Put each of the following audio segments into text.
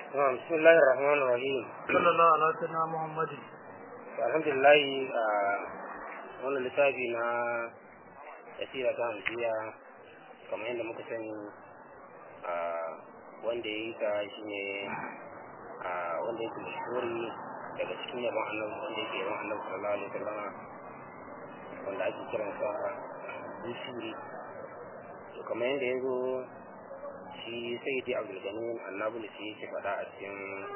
نعم بسم الله الرحمن الرحيم صلى الله على سيدنا محمد alhamdulillah a wannan littafi na tasira ta hamsiya kamar yadda muka sani a wanda ya yi ta shi ne a wanda yake mashhuri daga cikin yaban annabi wanda yake yaban annabi sallallahu alaihi wasallam wanda ake kiransa busiri to kamar yadda ya zo shi sai dai abdulganin annabulus yake faɗa a cikin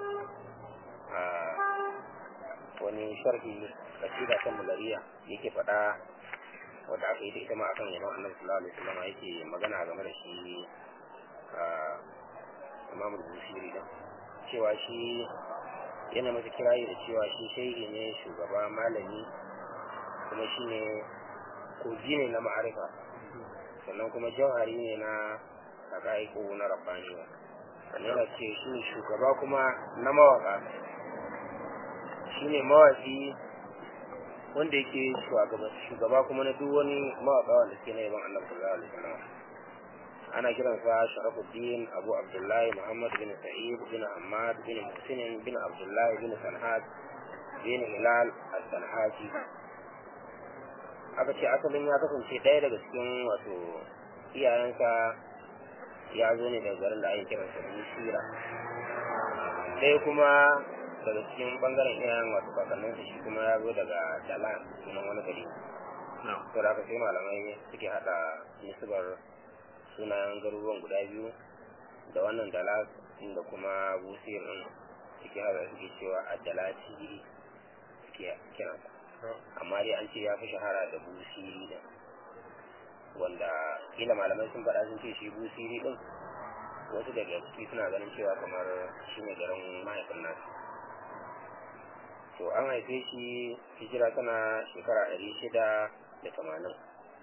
wani sharhi kasida ta mulariya yake faɗa wadda aka yi da ita ma akan yaban annabi sallallahu alaihi wasallam yake magana game da shi imamu busiri din cewa shi yana masa kirayi da cewa shi shehi ne shugaba malami kuma shi ne kogi ne na ma'arifa sannan kuma jauhari ne na haƙa'iƙo na rabbaniya sannan yana ce shi ne shugaba kuma na mawaka shi ne mawaki wanda yake shugaba kuma na duk wani mawaka wanda suke na yaban annabi sallallahu alaihi wasallam ana kiransa sharafuddin abu abdullahi muhammad bin sa'id bin ahmad bin muhsin bin abdullahi bin sanhad bin hilal al-sanhaji aka ce asalin ya kasance ɗaya daga cikin wato iyayensa ya zo ne daga garin da ake kiransa Busira ɗaya kuma daga cikin bangaren iyayen wato kakanninsa shi kuma ya zo daga Dalan sunan wani gari to da aka sai malamai suke haɗa nisbar sunayen garuruwan guda biyu da wannan Dalas da kuma Busir ɗin suke haɗa suke cewa Addalati suke kiransa amma dai an ce ya fi shahara da Busiri da wanda kila malamai sun faɗa sun ce shi busiri ɗin wasu daga ciki suna ganin cewa kamar shi ne garin mahaifin nasu to an haife shi hijira tana shekara ɗari shida da tamanin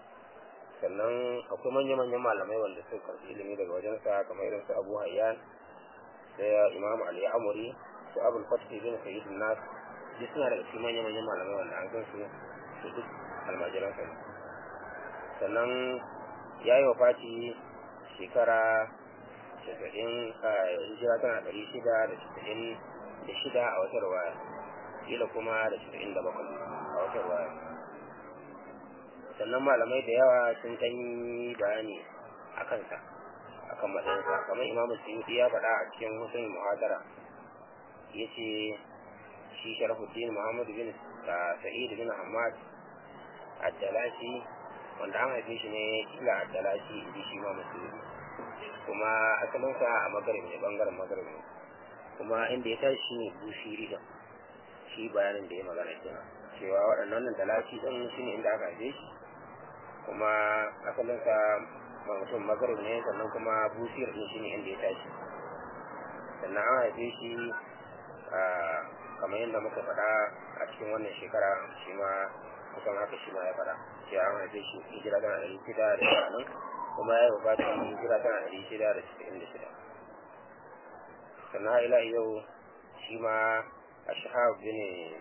sannan akwai manya-manyan malamai wanda suka karɓi ilimi daga wajensa kamar irin su abu hayyan sai imam ali amuri su abul fatih bin sayyid nas duk suna daga cikin manya-manyan malamai wanda an san su su duk almajiransa ne sannan ya yi wa fati shekara casa'in a hijira tana ɗari shida da casa'in da shida a wata ruwaya kila kuma da casa'in da bakwai a wata ruwaya sannan malamai da yawa sun ɗan yi bayani a kansa a kan matsayinsa kamar imamu suyuti ya faɗa a cikin hussein muhadara ya ce shi sharafuddin muhammadu bin sa'id bin hamad addalashi wanda an haife shi ne kila addalashi inji shi ma musulmi kuma asalinsa a magarib ne bangaren magarib ne kuma inda ya tashi ne bushiri da shi bayanin da ya magana kenan cewa waɗannan dalashi ɗin shi ne inda aka haife shi kuma asalinsa ma mutum magarib ne sannan kuma bushir ɗin shi ne inda ya tashi sannan an haife shi kamar yadda muka faɗa a cikin wannan shekara shi ma kusan haka shi ma ya faɗa cewa an haife shi hijira tana ɗari shida da tamanin kuma ya yi wafatin hijira tana ɗari shida da casa'in da shida sannan ila yau shi ma a shahab bin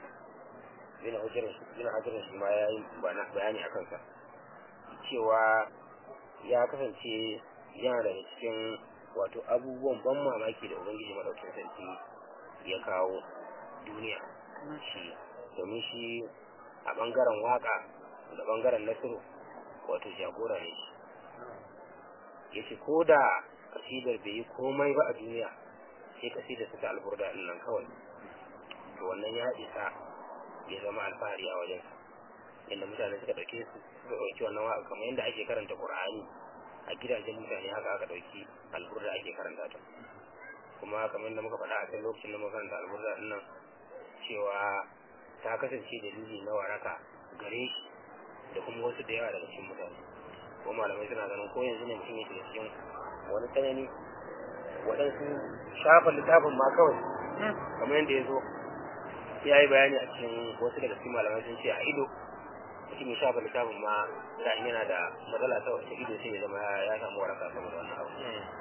bin hajjarin shi ma ya yi bayani a kansa cewa ya kasance yana daga cikin wato abubuwan ban mamaki da ubangiji maɗaukin sarki ya kawo duniya shi domin shi a ɓangaren waƙa da ɓangaren nasiru wato jagora ne shi ya ce ko da kasidar bai yi komai ba a duniya sai kasidar su ta alburda ɗin nan kawai to wannan ya isa ya zama alfahari a wajen inda mutane suka ɗauke su suka ɗauki wannan waƙa kamar yadda ake karanta ƙur'ani a gidajen mutane haka aka ɗauki alburda ake karanta ta kuma kamar yadda muka faɗa a kan lokacin da muka karanta alburda ɗin nan cewa ta kasance dalili na waraka gare shi da kuma wasu da yawa daga cikin mutane ko malamai suna ganin ko yanzu ne mutum yake da cikin wani tsanani waɗansu shafa littafin ma kawai kamar yadda ya zo ya yi bayani a cikin wasu daga cikin malamai sun ce a ido mutum ya shafa littafin ma da yana da matsala ta wata ido sai ya zama ya samu waraka saboda wannan abu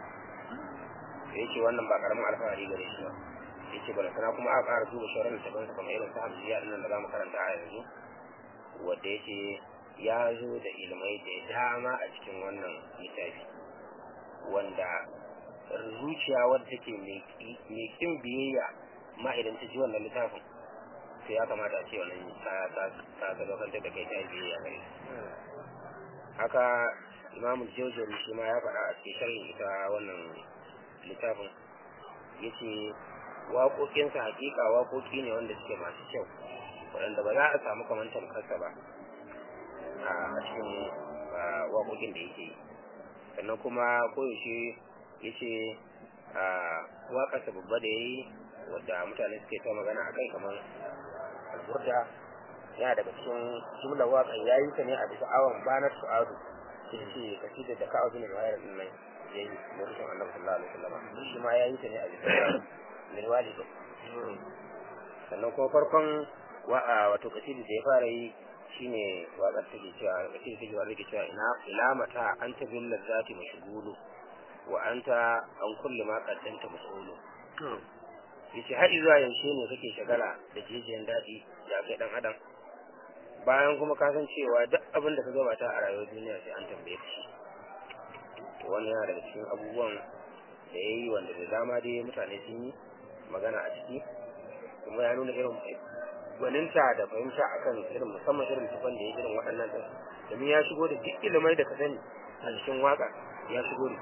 da yake wannan ba karamin alfahari gare shi ba yake bala sana kuma aka ƙara duba shawarar littafin sa kamar irin su hamsiya din nan da zamu karanta a yanzu wanda yake ya zo da ilmai da dama a cikin wannan littafi wanda zuciya wadda take mai kin biyayya ma idan ta ji wannan littafin sai ya kamata a ce wannan ta ta ta sadaukantar da kai ta yi biyayya gare haka imamu jojori shi ma ya faɗa a cikin sharhin ita wannan littafin ya ce waƙoƙinsa hakika waƙoƙi ne wanda suke masu kyau waɗanda ba za a samu kamar tamkarsa ba a cikin waƙoƙin da yake yi sannan kuma koyaushe ya ce waƙarsa babba da ya yi wadda mutane suke ta magana a kai kamar alburda yana daga cikin jumla waƙan ya yi ta ne a bisa awon banar su'adu sai ce kasida da ka'a bin wayar din nan ya yi lokacin annabi sallallahu alaihi wasallam shi ma ya yi ta ne a bisa min walidi sannan kuma farkon wato kasida da ya fara yi shine waƙar take cewa kasida take waƙar take cewa ina ila mata anta bil ladzati mashghulu wa anta an kulli ma qaddanta mas'ulu yace har zuwa yaushe ne kake shagala da jijiyan daɗi da kai dan adam bayan kuma ka san cewa duk abin da ka gabata a rayuwar duniya sai an tambaye ka shi to wannan yana daga cikin abubuwan da ya yi wanda da dama dai mutane sun yi magana a ciki kuma ya nuna irin gwaninta da fahimta akan irin musamman irin tufan da ya irin waɗannan ɗin domin ya shigo da duk ilimai da ka sani a cikin waka ya shigo da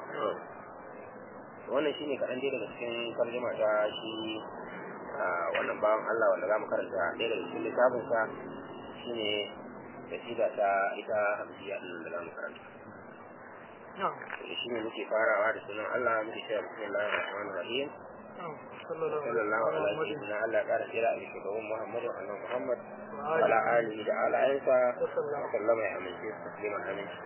wannan shine kaɗan dai daga cikin tarjuma ta shi wannan bawan Allah wanda za mu karanta ɗaya daga cikin littafinsa shine kasida ta ita hamsiya ɗin da za mu karanta shi ne muke farawa da sunan Allah muke cewa bismillahir rahmanir rahim sallallahu alaihi wa sallam Allah ya ƙara tsira a bisa gaban Muhammadu annabi Muhammad ala alihi da alayensa wa sallama ya amince su tasliman aminci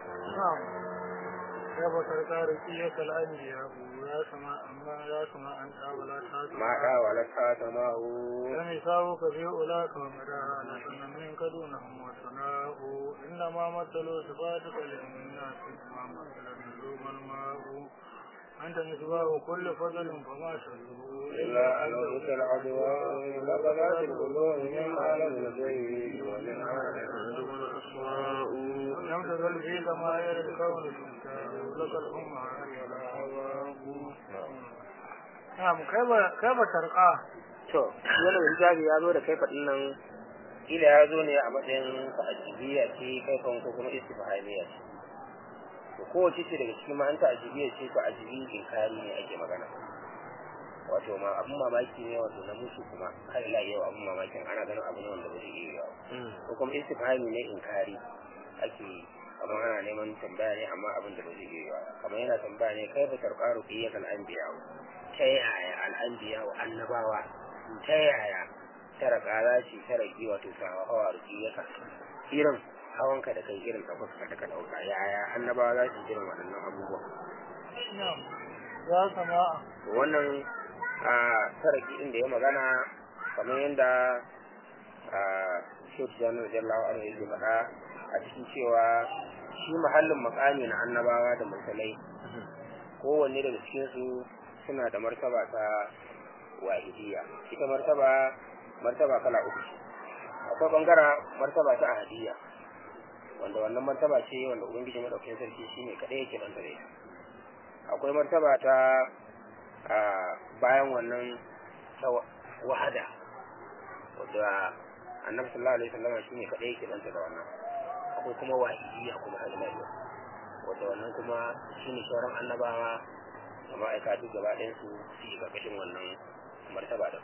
يا بكر تاركية الأنبياء يا سماء ما يا سماء أنت ولا تاتما ما حاولتها سماه لم يساوك في أولاك ومدى لكن منك دونهم وثناء إنما مثلوا صفاتك للناس ما مثل النجوم الماء أنت مصباح كل فضل فما شلوا إلا أن نوت العدوى لقضات القلوب من عالم الغيب ومن عالم الأسماء لم تزل في ضمائر الكون تمتاز لك الأمة ولا هواه نعم كيف كيف ترقى to wannan hijabi ya zo da kai faɗin nan ila ya zo ne a matsayin ta'ajibiyya ce kaifan ko kuma istifhamiyya ce to kowace ce daga cikin ma'an ta'ajibiyya ce ko ajibi inkari ne ake magana wato ma abun mamaki ne wato na musu kuma har ila yau abun mamakin ana ganin abu ne wanda ba zai iya yawa ko kuma istifhami ne inkari ake kamar ana neman tambaya ne amma abin da ba zai iya yawa kamar yana tambaya ne kai ba tarqaru qiyatal anbiya ta yaya al-anbiya wa annabawa ta yaya tara kara ce tara ki wato ta hawa rukiyaka irin hawanka da kai irin ɗaukaka da ka ɗauka yaya annabawa za su irin waɗannan abubuwa نعم يا سماء wannan a taraki din da ya magana kamar yadda a shot janar jallawa an yi faɗa a cikin cewa shi mahallin makami na annabawa da mursalai kowanne daga cikinsu suna da martaba ta wahidiyya ita martaba martaba kala uku ce akwai bangara martaba ta ahadiyya wanda wannan martaba ce wanda ubangiji madaukakin sarki shine kadai yake banta da ita akwai martaba ta a bayan wannan ta wahada wadda annabi sallallahu alaihi wasallam shine kadai yake banta da wannan akwai kuma wahidiyya kuma halmaiya wadda wannan kuma shine sauran annabawa da ma'aikatu gaba ɗayan su su yi ƙarƙashin wannan martaba da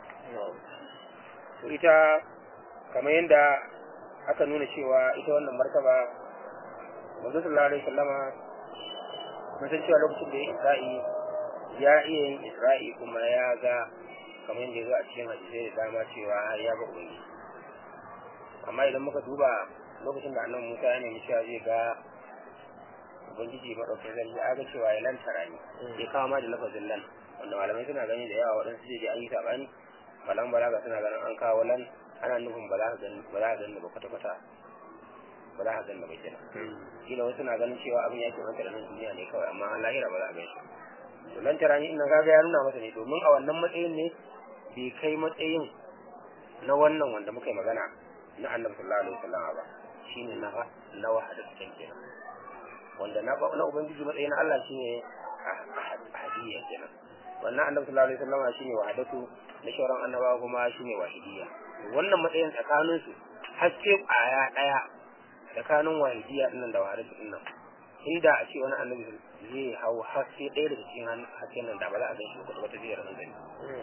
to ita kamar yadda aka nuna cewa ita wannan martaba manzo sallallahu alaihi wasallama mun san cewa lokacin da ya isra'i ya iya yin isra'i kuma ya ga kamar yadda ya zo a cikin hadisai da dama cewa ya ga ubangi amma idan muka duba lokacin da annabi Musa ya nemi cewa zai ga ubangiji madaukakin sarki ya ga cewa ya lantara ne ya kawo ma da lafazin lan wanda malamai suna gani da yawa waɗansu zai je an yi saɓani malam balaga suna ganin an kawo lan ana nufin ba za ka gani ba za ka gani ba kwata kwata ba za ka gani ba kenan kila wasu na ganin cewa abin ya ke manta da nan duniya ne kawai amma an lahira ba za a gan shi to lan tara ni ina kaga ya nuna masa ne domin a wannan matsayin ne bai kai matsayin na wannan wanda muka yi magana na annabi sallallahu alaihi wasallam ba shine na na wahada cikin kenan wanda na na ubangiji matsayin Allah shine ahadiyya kenan wannan annabi sallallahu alaihi wasallam shine wahadatu na shauran annabawa kuma shine wahidiyya wannan matsayin tsakanin su haske kwaya daya tsakanin wahidiyya dinnan da wahadatu dinnan inda a ce wani annabi zai hau haske ɗaya daga cikin hasken nan da ba za a gan shi ba wata zai ranar gani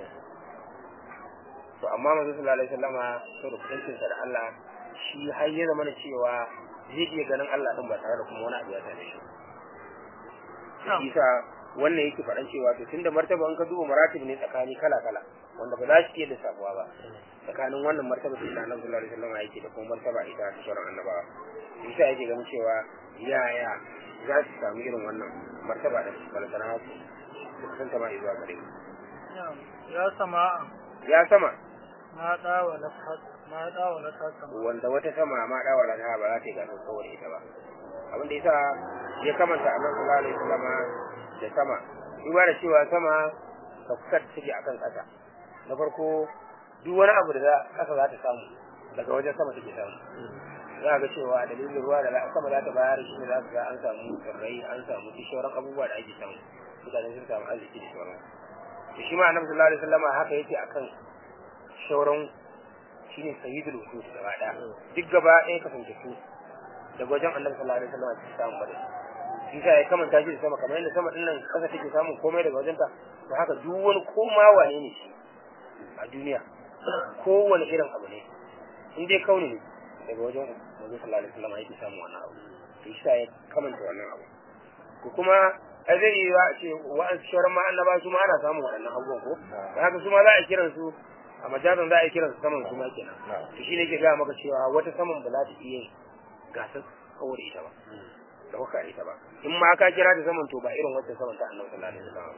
to amma manzo sallallahu alaihi wasallama saboda kusancin sa da Allah shi har ya zama cewa zai iya ganin Allah din ba tare da kuma wani abu ya tare shi shi sa wannan yake faɗan cewa to tunda martaba in ka duba maratib ne tsakani kala kala wanda ba za su iya lissafuwa ba tsakanin wannan martaba da Annabi sallallahu alaihi wasallam yake da kuma martaba ita ta sauran annabawa shi sa yake ganin cewa yaya za su samu irin wannan martaba da balantana su su kusanta ma zuwa gare ya sama ya sama ma dawa na ma dawa na ta sama wanda wata sama ma dawa da ta ba za ta yi gasar saboda ita ba abin da yasa ya kamanta annabi sallallahu alaihi wasallam da sama duba da cewa sama kafkar take akan kasa na farko duk wani abu da za kasa za ta samu daga wajen sama take samu za ga cewa dalilin ruwa da sama za ta bayar shi ne za ga an samu tsirrai an samu shauran abubuwa da ake samu mutane sun samu arziki da shauran to shi ma annabi sallallahu alaihi wasallam haka yake akan shauran shine sayyidul wujud gaba daya duk gaba ɗaya kasance su daga wajen annabi sallallahu alaihi wasallam ta samu bada shi sa ya kamanta shi da sama kamar yadda sama din nan kasa take samun komai daga wajen ta to haka duk wani koma wane ne shi a duniya kowane irin abu ne in dai kauni ne daga wajen manzo sallallahu alaihi wasallam yake samu wannan abu to shi sa ya kamanta wannan abu ko kuma a zai yi wa ce wa'an shauran ma annaba su ma ana samun waɗannan abubuwan ko da haka su ma za a kiran su a majazan za a kiran su saman su ma kenan to shi ne ke gaya maka cewa wata saman ba za ta iya gasar kawar ita ba da kuka ita ba in ma ka kira ta saman to ba irin wacce saman ta annabi sallallahu alaihi wasallam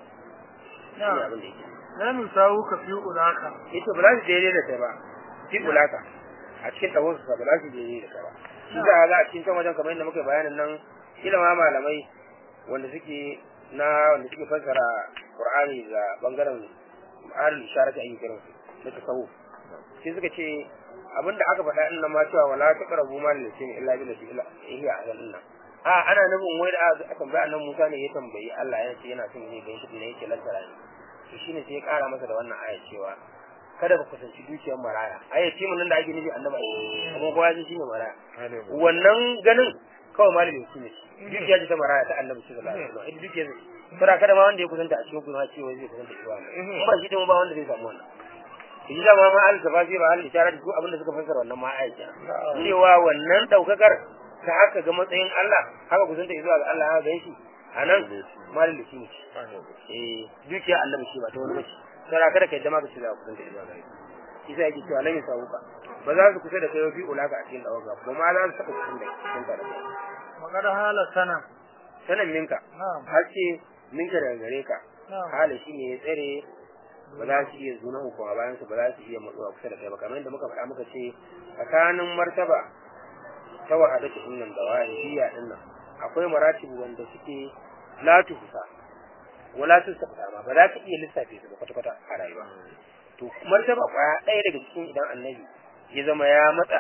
na ba abin da yake na misawu ka fi ulaka ita ba za su daidai da kai ba fi ulaka a cikin ɗahon su ba za su daidai da kai ba shi da za a cikin kan wajen kamar yadda muka bayanin nan ilama malamai wanda suke na wanda suke fassara qur'ani da bangaren ma'anar isharati ayyukan kiransu na tasawuf sai suka ce abinda aka faɗa din nan ma cewa wala taqrabu mal lisin illa bil lati hiya ahlan nan a ana nufin wai da aka tambaya annan Musa ne ya tambayi Allah ya ce yana son ne gan shi ne yake lantara ne to shine sai ya kara masa da wannan aya cewa kada ka kusanci dukiyar maraya aya ce mun nan da ake nufi annabi kuma kowa ji shine maraya wannan ganin kawai malamin shi ne dukiya ce ta maraya ta annabi sallallahu alaihi wasallam ita dukiya ce sura kada ma wanda ya kusanta a cikin kuma cewa zai kusanta shi ba ba shi din ba wanda zai samu wannan shi da ma al tafasir al isharat duk abin da suka fassara wannan ma aisha cewa wannan daukakar ta haka ga matsayin Allah haka kusanta zuwa ga Allah haka ganshi anan malin da shi ne eh dukiya annabi shi ba ta wani bace sai kada kai jama'a ce za ku kusanta zuwa ga shi sai yake cewa lan yasauka ba za su kusa da kai fi ulaka a cikin dawaga ko ma za su saka cikin da cikin da kai magana hala sana sanan minka na'am haske minka daga gare ka na'am hala shine ya tsare ba za su iya zuna uku a bayan su ba za su iya matsuwa kusa da kai ba kamar yadda muka faɗa muka ce tsakanin martaba ta wahadatu din nan da wahidiyya din nan akwai maratibu wanda suke la tuhsa wala tusabta ma ba za ka iya lissafe su ba kwata kwata a rayuwa to martaba kwaya ɗaya daga cikin idan annabi ya zama ya matsa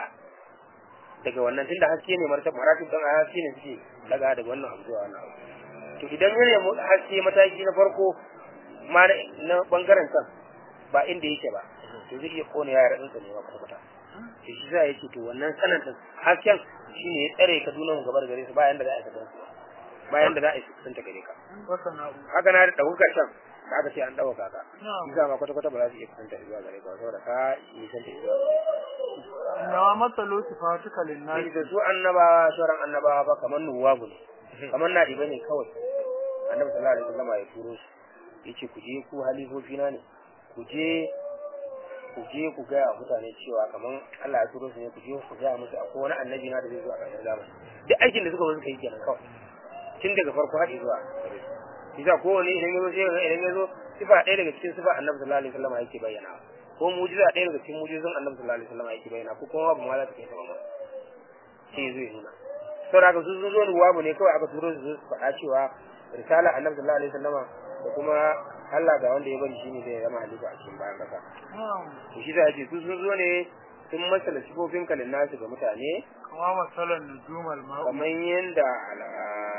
daga wannan tunda haske ne martaba maratib dan haske ne suke daga daga wannan abu zuwa wannan abu to idan ya nemi haske mataki na farko ma na bangaren kan ba inda yake ba to zai iya kone yara ɗinsa ne ba kwata to shi za yake to wannan sanan din hasken shine ya tsare ka dunan gabar gare su bayan da za a yi su bayan da za a yi sun ta gare ka wasa na'u haka na da ɗaukar can da aka ce an ɗauka ka na'am shi za ma kwata kwata ba za su iya kusanta zuwa gare ka ba saboda ka yi san ta zuwa nawa matsalo sifatuka sai linnasi da su annabawa sauran annabawa ba kamar nuwabu ne kamar na ɗiba ne kawai annabi sallallahu alaihi wasallam ya turo su yace ku je ku halifofi na ne ku je ku je ku ga mutane cewa kamar Allah ya turo su ne ku je ku ga musu akwai wani annabi na da zai zo a ƙarshen zamani duk aikin da suka zo suka yi kenan kawai tun daga farko har zuwa Isa kowane idan ya zo sai ga idan ya zo sifa ɗaya daga cikin sifa annabi sallallahu alaihi wasallam yake bayyana ko mujiza ɗaya daga cikin mujizan annabi sallallahu alaihi wasallam yake bayyana ko kuma babu ma za ta kai sama ma sai zai nuna saboda haka su sun zo ruwa ne kawai aka turo su su faɗa cewa risala annabi sallallahu alaihi wasallama da kuma Allah ga wanda ya bari shine zai zama halifa a cikin bayan kasa na'am to shi zai ce su sun zo ne sun masala sifofin kalin nasu ga mutane kama masalan nujumal ma'u kamar yanda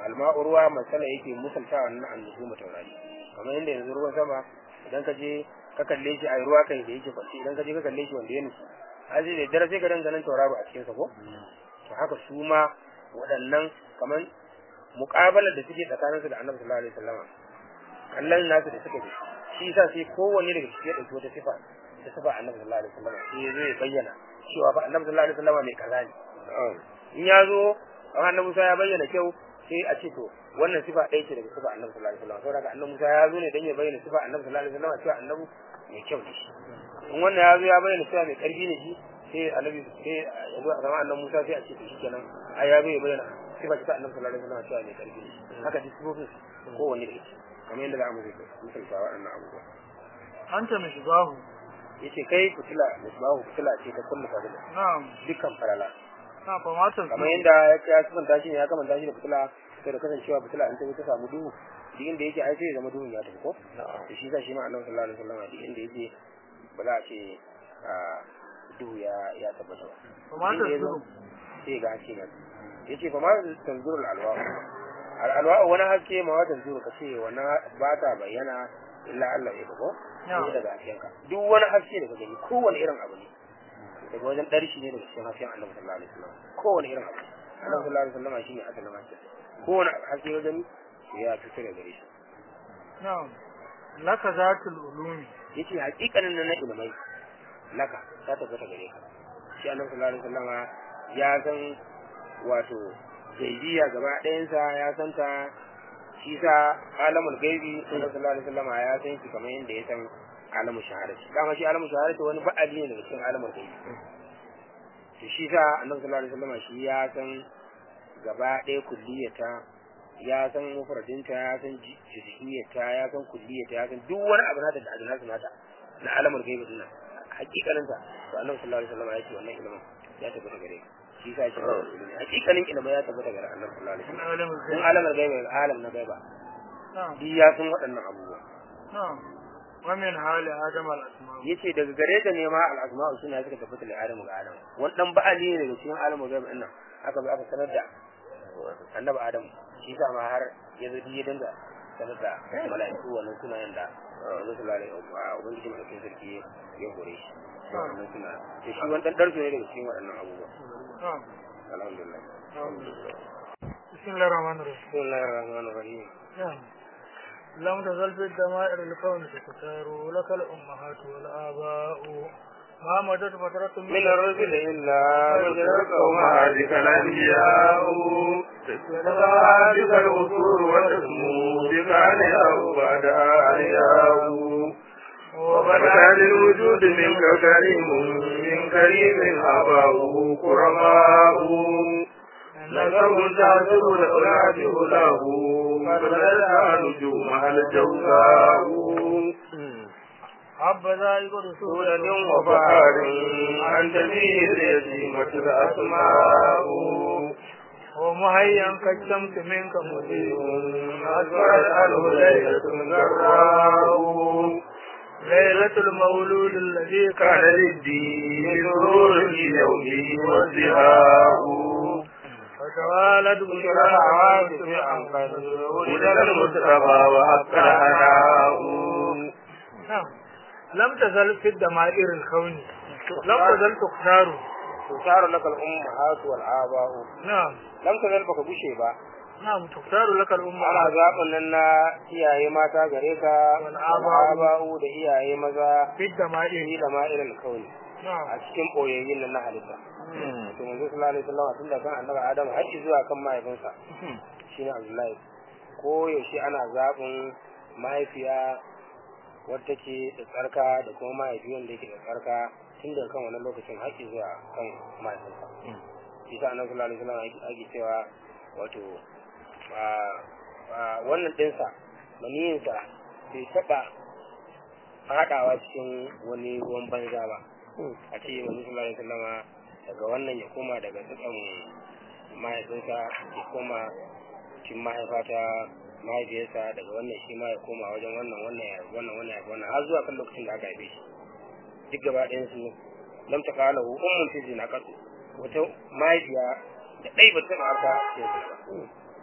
alma'u ruwa masala yake musalta wannan annubu mutaurari kamar yadda yanzu ruwan sama idan ka je ka kalle shi a ruwa kai da yake kwanci idan ka je ka kalle shi wanda ya nufi aje da dare sai ka danga nan tauraro a cikin sa ko to haka su ma waɗannan kamar muƙabalar da suke tsakaninsu da annabi sallallahu alaihi wasallam kallon nasu da suka yi shi yasa sai kowanne daga cikin ya ɗauki wata sifa da sifa annabi sallallahu alaihi wasallam sai zai bayyana cewa fa annabi sallallahu alaihi wasallam mai kaza ne in ya zo an annabi Musa ya bayyana kyau sai a ce to wannan sifa ɗaya ce daga sifa annabi sallallahu alaihi wasallam saboda annabi Musa ya zo ne dan ya bayyana sifa annabi sallallahu alaihi wasallam cewa annabi mai kyau ne shi in wannan ya zo ya bayyana cewa mai karfi ne shi sai annabi sai ya zo a zama annabi Musa sai a ce to shikenan ai ya zo ya bayyana sifa ta annabi sallallahu alaihi wasallam cewa mai karfi ne haka duk sifofin kowanne da yake kamar yadda za mu zai misalta waɗannan abubuwa anta mishbahu yace kai fitila misbahu fitila ce ta kullu fadila na'am dukkan farala na fa matan kamar yadda ya ce ya kamanta shi ne ya kamanta shi da fitila sai da kasancewa fitila in ta zo ta samu duhu duk inda yake ai sai ya zama duhun ya tafi ko to shi sa shi ma annabi sallallahu alaihi wasallam duk inda yake ba za a ce a duhu ya ya tabbata ba fa matan Inda ya zo, zuru sai ga haske na yace fa ma tanzurul alwa al'alwa wani haske ma wata tanzuru ka ce wannan ba ta bayyana illa Allah ya ko Na'am. sai daga haskenka duk wani haske da ka gani kowane irin abu ne daga wajen ɗarshi ne daga cikin hasken annabi sallallahu alaihi wasallam kowane irin abu annabi sallallahu alaihi wasallam shine asalin haske kowane haske ya gani to ya fito daga gare shi na'am laka zatul ulumi yace hakikanin nan na ilmai laka ta tabbata gare ka shi annabi sallallahu alaihi wasallam ya san wato gaibiya gaba ɗayansa ya san ta shi sa alamul gaibi annabi sallallahu alaihi wasallam ya san shi kamar yadda ya san alamul shahadati dama shi alamul shahadati wani ba'ali ne daga cikin alamul gaibi to shi sa annabi sallallahu alaihi wasallam shi ya san gaba ɗaya kulliyata ya san mufradinta ya san jizhiyata ya san kulliyata ya san duk wani abu nata da ajinasu nata na alamul gaibi din nan hakikaninta to annabi sallallahu alaihi wasallam ya ce wannan ilimin ya tabbata gare ka shi sa shi ba ilimi hakikanin ilimin ya tabbata gare annabi sallallahu alaihi min wasallam alimul sun ghaib alamul gaibi alam na gaiba na'am duk ya san waɗannan abubuwa na'am wa min hali adam al asma yace daga gare ta ne ma al asma'u suna suka tabbata da adamu ga adamu wani dan ba'ali ne daga cikin alamul gaibi din nan aka bi aka sanar da annabi adamu shi sa ma har ya zo ya dinga sanar da mala'iku wannan sunayen da Allah sallallahu alaihi wa sallam ubangiji mai sarki ya gore shi wannan suna to shi wani dan darsu ne daga cikin waɗannan abubuwa na'am alhamdulillah bismillahir rahmanir rahim bismillahir rahmanir rahim نعم لم تزل في الدمائر الكون تختار لك الأمهات والآباء ما مدت فترة من الرسل إلا وجدت قومهاتك الأنبياء تتبع بك الأصول وتسمو بك علياء بعدها علياء وبدا للوجود منك كريم من كريم أباه كرماء نسب تعذب الأولاد له فبدأت نجومها الجوزاء حبذا يقول سورة وفار أنت فيه اليتيمة الأسماء ومهيا كالشمس منك مضيء أسفرت عنه ليلة جراء ليلة المولود الذي كان كان للدين سرور في يومه وازدهاء فتوالد بشرى بشرى العواصف عن قد ولد المصطفى وأكثر هناء نعم لم تزل في الدمائر الكون لم تزل تختار تشار لك الأمهات والآباء نعم لم تزل baka bushe ba نعم تختار لك ana الأمهات zaɓin nan na iyaye mata gare ka Wal aba'u da iyaye maza في الدمائر ni da ma irin kauni نعم a cikin ɓoyayyin nan na halitta to manzo sallallahu alaihi wasallam tun da kan annabi adam har zuwa kan mahaifinsa shine abdullahi ko yaushe ana zaɓin mahaifiya wadda ke da tsarka da kuma mahaifi wanda yake da tsarka tun daga kan wannan lokacin har zuwa kan mahaifinsa shi sa annabi sallallahu alaihi wasallam ake cewa wato a- a wannan ɗinsa maniyinsa bai taɓa faɗawa cikin wani ruwan banza ba a ce wani sallallahu alaihi wasallama daga wannan ya koma daga tsakan mahaifinsa ya koma cikin mahaifa ta mahaifiyarsa daga wannan shi ma ya koma wajen wannan wannan ya wannan wannan ya wannan har zuwa kan lokacin da aka haife shi duk gaba ɗayan su lam ta kala hu ummun fi zina kasu wata mahaifiya da ɗai ba ta harka ya ba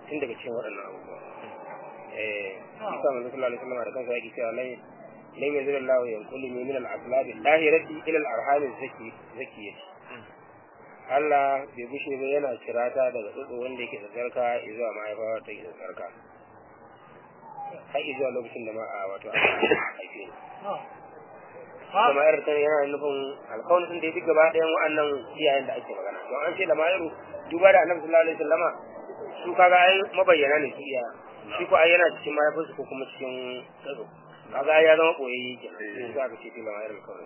tun daga cikin waɗannan abubuwa eh isa manzo sallallahu alaihi wasallam da kansa yake cewa lai lai yanzu Allah ya kulli min al-aslab al-dahirati ila al-arham zaki zakiyati Allah bai bushe ba yana kirata daga tsotso wanda yake tsarka zuwa mahaifa ta yake tsarka har zuwa lokacin da ma a wato aka haife ni kuma yar ta yana nufin alƙawarin din da ya fi gaba ɗayan wa'annan iyayen da ake magana don an ce da mayaru duba da annabi sallallahu alaihi wasallama su kaga ai mabayyana ne su iya shi ko ai yana cikin mahaifinsu ko kuma cikin tsaro kaga ai ya zama koyayye kenan sai aka ce fi da mayar alƙawarin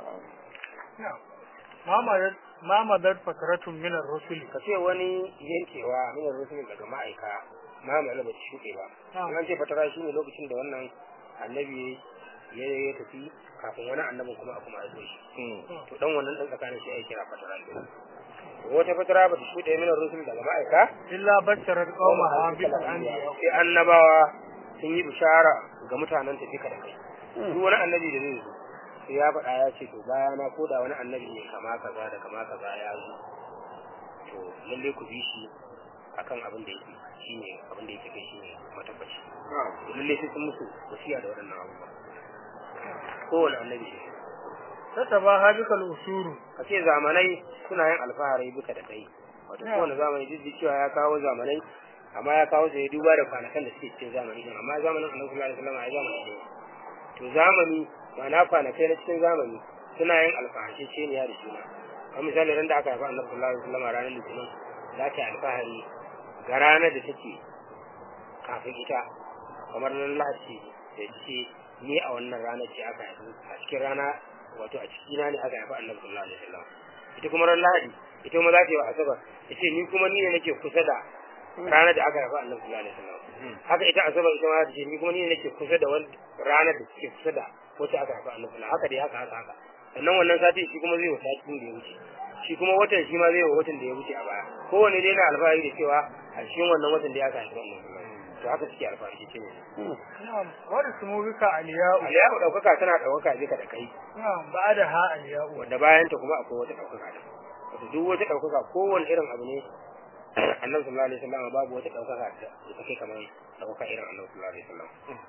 ma madar fataratun min ar-rusul ka ce wani yankewa min ar-rusul daga ma'aika ma mai ba shuɗe ba an ce fatara shine lokacin da wannan annabi ya ya tafi kafin wani annabin kuma a kuma aiko shi to dan wannan dan tsakanin shi ai kira fatara ne wata fatara ba ta shuɗe min ar-rusul daga ma'aika illa basharat qaumaha bil anbiya sai annabawa sun yi bishara ga mutanen tafi kada kai duk wani annabi da zai zo sai ya faɗa ya ce to bayana ko da wani annabi ne kama kaza da kama kaza ya zo to lalle ku bi shi akan abin da yake shine abin da yake kai shine matabbaci to lalle sai sun musu wasiya da waɗannan abubuwa kowane annabi shi tataba hadikal usuru ka ce zamanai suna yin alfahari buka da kai wato kowane zamani duk da cewa ya kawo zamanai amma ya kawo sai duba da kwanakan da suke cikin zamani din amma zamanin annabi sallallahu alaihi wasallam ai zamani ne to zamani ma'ana kwanakai na cikin zamani suna yin alfahari ce ne ya da juna kamar misali ran da aka haifa annabi sallallahu alaihi wasallam ranar litinin za ta yi alfahari ga ranar da take kafin ita kamar nan lahadi da ce ni a wannan ranar ce aka haifu a cikin rana wato a cikina ne aka haifa annabi sallallahu alaihi wasallam ita kuma ran lahadi ita kuma za ta yi wa asabar ta ce ni kuma ni ne nake kusa da ranar da aka haifa annabi sallallahu alaihi wasallam haka ita asabar ita ma ta ce ni kuma ni ne nake kusa da wani ranar da suke kusa da wacce aka haifa annabi sallallahu haka dai haka haka haka sannan wannan sati shi kuma zai wa satin da ya wuce shi kuma watan shi ma zai wa watan da ya wuce a baya kowanne dai na alfahari da cewa a cikin wannan watan da ya aka haifa annabi to haka suke alfahari ce ne na'am wa ismu bika aliya'u aliyu daukaka tana daukaka jika da kai na'am ba'da ha aliya'u wanda bayan ta kuma akwai wata daukaka da wato duk wata daukaka kowanne irin abu ne annabi sallallahu alaihi wasallam babu wata daukaka da ta kai kamar daukaka irin annabi sallallahu alaihi wasallam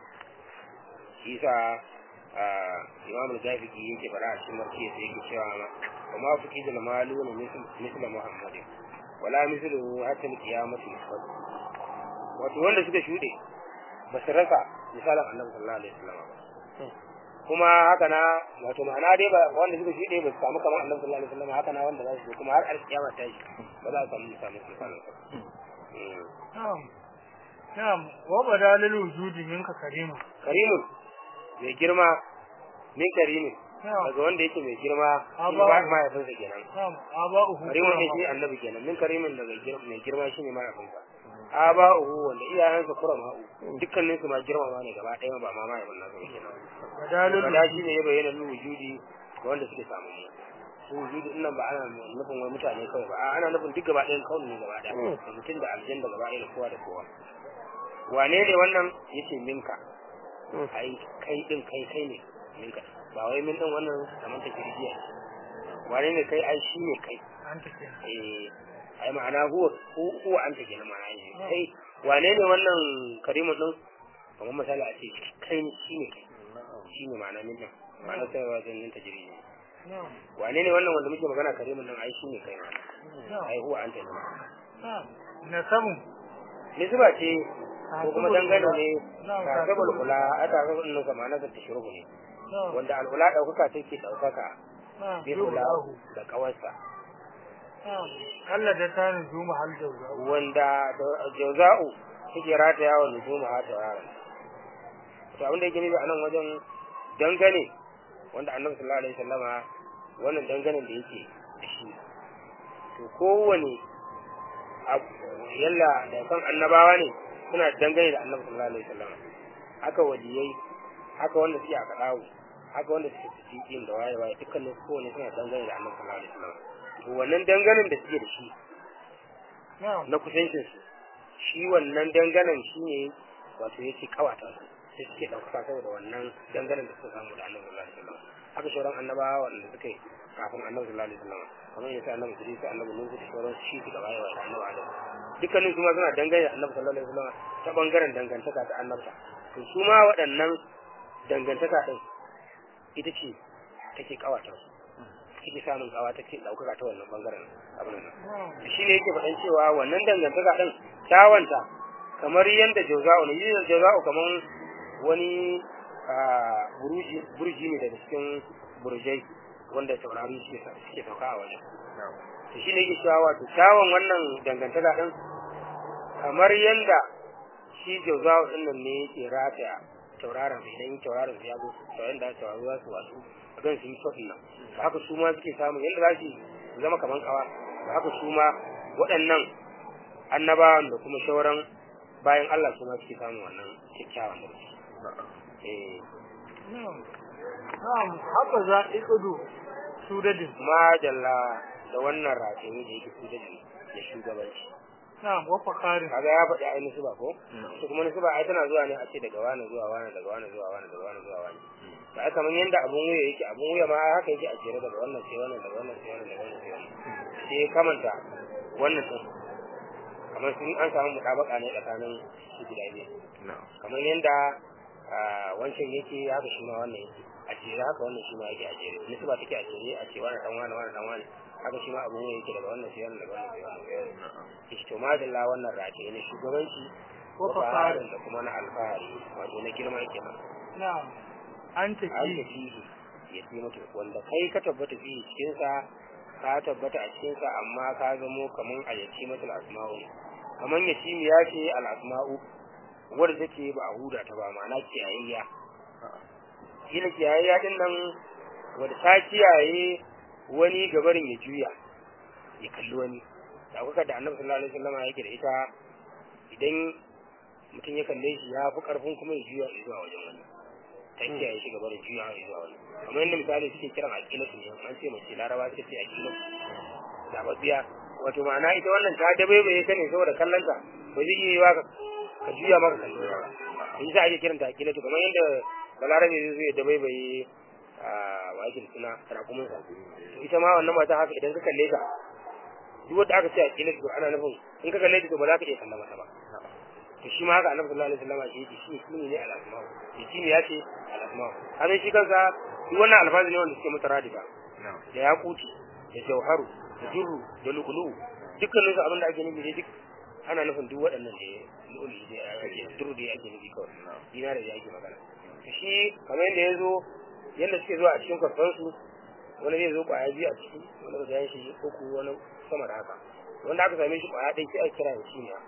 shi yasa imam al-jafiqi yake fara a cikin marke sai yake cewa ma wa ma fuqi da maluna misla muhammad wala mislu hatta al-qiyamati wato wanda suka shude ba su rasa misalan annabi sallallahu alaihi wasallam ba kuma haka na wato ma'ana dai ba wanda suka shuɗe ba su samu kamar annabi sallallahu alaihi wasallam haka na wanda za su kuma har alkiyama ta shi ba za su samu misalin misalin na'am na'am wa badalil wujudi minka karimu karimun mai girma min karimin daga wanda yake mai girma shi ba mahaifinsa kenan na'am aba'uhu karimun ne shi annabi kenan min karimin daga mai girma shine mahaifinsa aba'uhu wanda iyayensa kurama dukkanin su ma girmama ne gaba ɗaya ba ma mahaifin nasu ba kenan badalil kada shi ne ya bayyana lu wujudi ga wanda suke samu mu su wujudi din nan ba ana nufin wani mutane kawai ba ana nufin duk gaba ɗayan kawai ne gaba ɗaya da mutum da aljan da gaba ɗaya da kowa da kowa wane ne wannan yace minka ai kai din kai kai ne minka ba wai min din wannan kamar ta kirjiya wane ne kai ai shi ne kai anta kenan eh ai ma'ana huwa huwa anta kenan ma'ana ne kai wane ne wannan karimu din kamar misali a ce kai ne shi ne kai shi ne ma'ana min din ma'ana sai wa zan ta jiri ne na'am wane ne wannan wanda muke magana karimin nan ai shi ne kai na'am ai huwa anta ne na'am nasabu nisba ce ko kuma dangane ne Na'am, tasabul kula a tasabul nan sama na ta shurbu ne na'am wanda al'ula daukaka take daukaka na'am bi kula yulahu da kawarsa na'am Allah da ta nuzu mahal jawza wanda da- jauza'u take rataya wa nujuma ha tauraron to abin da yake nufi a nan wajen dangane wanda annabi sallallahu alaihi wasallama wannan danganen da yake da shi to kowane abu yalla da kan annabawa ne suna dangane da annabi sallallahu alaihi wasallama haka waliyai haka wanda suke a kadawo haka wanda suke cikin da waye waye dukkanin kowane suna dangane da annabi sallallahu alaihi wasallama to wannan danganen da suke da shi na'am na kusancin su shi wannan danganan shi ne wato yake kawata su sai suke ɗaukaka saboda wannan dangane da suka samu da annabi sallallahu alaihi wasallam haka sauran annabawa wanda suka yi kafin annabi sallallahu alaihi wasallam kamar yadda annabi Idris annabi Nuhu da sauran shi suka bayar wa annabi Adam dukkanin su ma suna dangane da annabi sallallahu alaihi wasallam ta bangaren dangantaka ta annabta to su ma waɗannan dangantaka din ita ce take kawata su take samun kawa take ɗaukaka ta wannan bangaren abin nan shi ne yake faɗan cewa wannan dangantaka din kyawanta kamar yadda jauza'u ne yin jauza'u kamar wani buruji burji ne daga cikin burjai wanda taurari suke sauka a wajen to shi ne yake cewa wato kyawun wannan dangantaka din kamar yadda shi jauza'u din nan ne yake rataya tauraron idan tauraron ya zo to yanda tauraro za su wasu a gan su yi kwafin nan haka su ma suke samun yadda za su zama kamar kawa haka su ma waɗannan annabawan da kuma shauran bayan Allah su ma suke samun wannan kyakkyawan da su. Na'am, haka za a ikudu su dadin. Majalla da wannan rataye da yake su dadin da shugabanci. Na'am, wa fakarin. Kaga ya faɗi ai nusuba ko? Su kuma nusuba ai tana zuwa ne a ce daga wani zuwa wani daga wani zuwa wani daga wani zuwa wani. Da aka kamar yanda abun wuya yake abun wuya ma haka yake a jere daga wannan sai wannan daga wannan sai wannan daga wannan sai wannan. Sai ya kamanta wannan sun kamar sun an samu mutabaka ne tsakanin su guda biyu kamar yadda wancan yake haka shi ma wannan yake a jere haka wannan shi ma yake a jere nisu ba take a jere a ce wani dan wani wani dan wani haka shi ma abu ne yake daga wannan sai wannan daga wannan sai wannan sai wannan shi to madalla wannan rataye ne shugabanci Ko ko fasarin. da kuma na alfahari wato na girma kenan Na'am, an an tafi. tafi ya fi mutu wanda kai ka tabbata fi cikin sa ka tabbata a cikin sa amma ka zamo kaman a yaki matul asma'u ne kaman yatimi ya ce al asma'u wanda take ba a huda ta ba ma'ana kiyayayya kila kiyayayya din nan wanda ta kiyaye wani gabarin ya juya ya kalli wani da kuka da annabi sallallahu alaihi wasallam yake da ita idan mutum ya kalle shi ya fi karfin kuma ya juya zuwa wajen wani ta kiyaye shi gaba da juya zuwa wani kamar yadda misali suke kiran aƙilatu ne an ce mace laraba suka ce aƙilatu zababbiya wato ma'ana ita wannan ta dabaibaye ta ne saboda kallonta ba zai iya yiwa ka- ka juya maka kallo ba in za a iya kiranta aƙilatu kamar yadda balarabe zai zo ya dabaibaye a wakin suna rakumunsa ita ma wannan mata haka idan ka kalle ta duk wanda aka ce aƙilatu to ana nufin in ka kalle ta to ba za ka iya kallon mata ba to shi ma haka annabi sallallahu alaihi wasallam shi yake shi shi ne al-asma'u shi ne ya ce al-asma'u hannun shi kansa duk wannan alfazi ne wanda suke mutaradifa da yakuti da jauharu da durru da lukulu dukkanin su abin da ake nufi dai duk ana nufin duk waɗannan da lu'uli da ake durru da ake nufi kawai dinar da ake magana to shi kamar yadda ya zo yadda suke zuwa a cikin kwarfansu wani zai zo kwaya biyu a ciki wani ba zai shi uku wani sama da haka wanda aka same shi kwaya ɗaya sai a kira da shi ne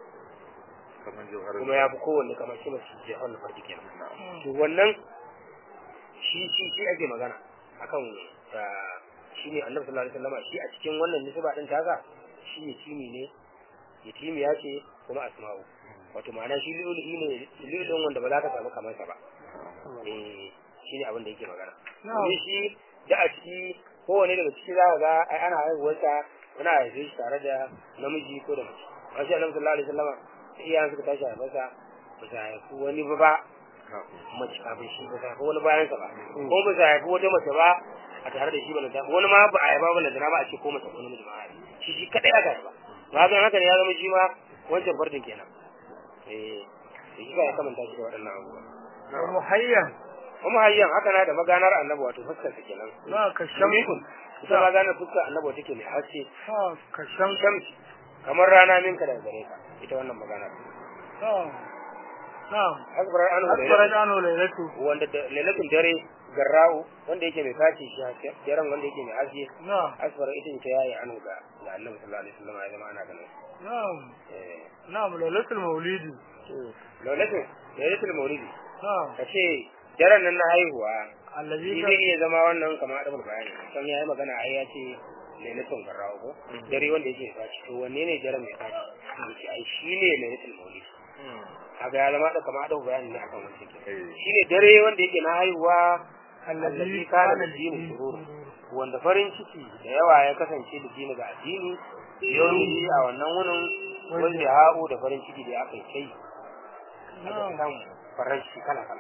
kuma ya fi kowanne kamar shi masu jihar na farki kenan to wannan shi shi shi ake magana akan da shi ne annabi sallallahu alaihi wasallam shi a cikin wannan nisba din taga shi yatimi ne yatimi ya ce kuma asma'u wato ma'ana shi lulu ne lulun wanda ba za ka samu kamar sa ba eh shi ne abin da yake magana Na'am. ne shi da a ciki kowane daga ciki za ka ga ai ana haihuwarsa ana haife shi tare da namiji ko da mace amma shi annabi sallallahu alaihi wasallam sai iyayen suka tashi haifarsa ba su haifi wani ba ba mace kafin shi ba su haifi wani bayan sa ba ko ba su haifi wata mace ba a tare da shi ba na wani ma ba a haifa ba na zina ba a ce ko mace ko namiji ba a haifa shi shi kadai aka haifa to haka haka ne ya zama shi ma wancan fardin kenan eh da shi ba ya kamanta shi da waɗannan abubuwa Wa muhayyan. kuma hayyan haka na da maganar annabi wato fuskar sa kenan Za ka shamikun shamsu. ita maganar fuskar annabi take mai haske Ha, ka shamsu. shamsi kamar rana minka daga gare ka ita wannan maganar Na'am. Na'am. asbarar anu Asfarat anu lailatu. wanda da lailatul dare garra'u wanda yake mai faci shi haske daren wanda yake mai haske Na'am. asfar ita ce ta yayi anu ga ga annabi sallallahu alaihi wasallam ya zama ana ganin Na'am. eh Na'am lailatul maulidi. lailatul lailatul maulidi Na'am. kace daren nan na haihuwa Allazi shi ka zai iya zama wannan kamar adabul bayani san yayi magana ai ya ce lailatul garra'u ko dare wanda yake faci to wanne ne daren mai faci yace ai shi ne lailatul maulidi kaga ya zama da kamar adabul bayani ne akan wannan ke shi ne dare wanda yake na haihuwa allazi kana da dini sururu wanda farin ciki da yawa ya kasance da dini ga addini yawanci a wannan wunin wanda ya ha'u da farin ciki da aka yi kai aka Na'am. samu farin ciki kala kala